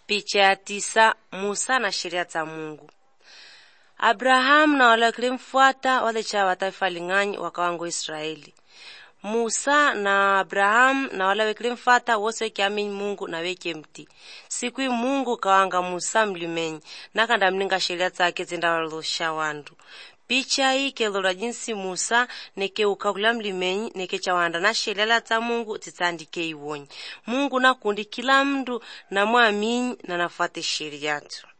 Picha ya tisa Musa na sheria za Mungu. Abrahamu na wale wakilimfuata walicha wa taifa ling'anyi wakawango Israeli. Musa na Abrahamu na wale wakilimfuata wose wekiamini Mungu na weke mti. Siku hii Mungu kawanga Musa mlimenyi nakanda mninga sheria zake zindawalosha wandu picha hii kelora jinsi Musa nekeuka kula mlimenyi nekechawanda na shelela za Mungu zitandike iwonyi Mungu nakundi kila mndu namwamini na nafuate sheria tu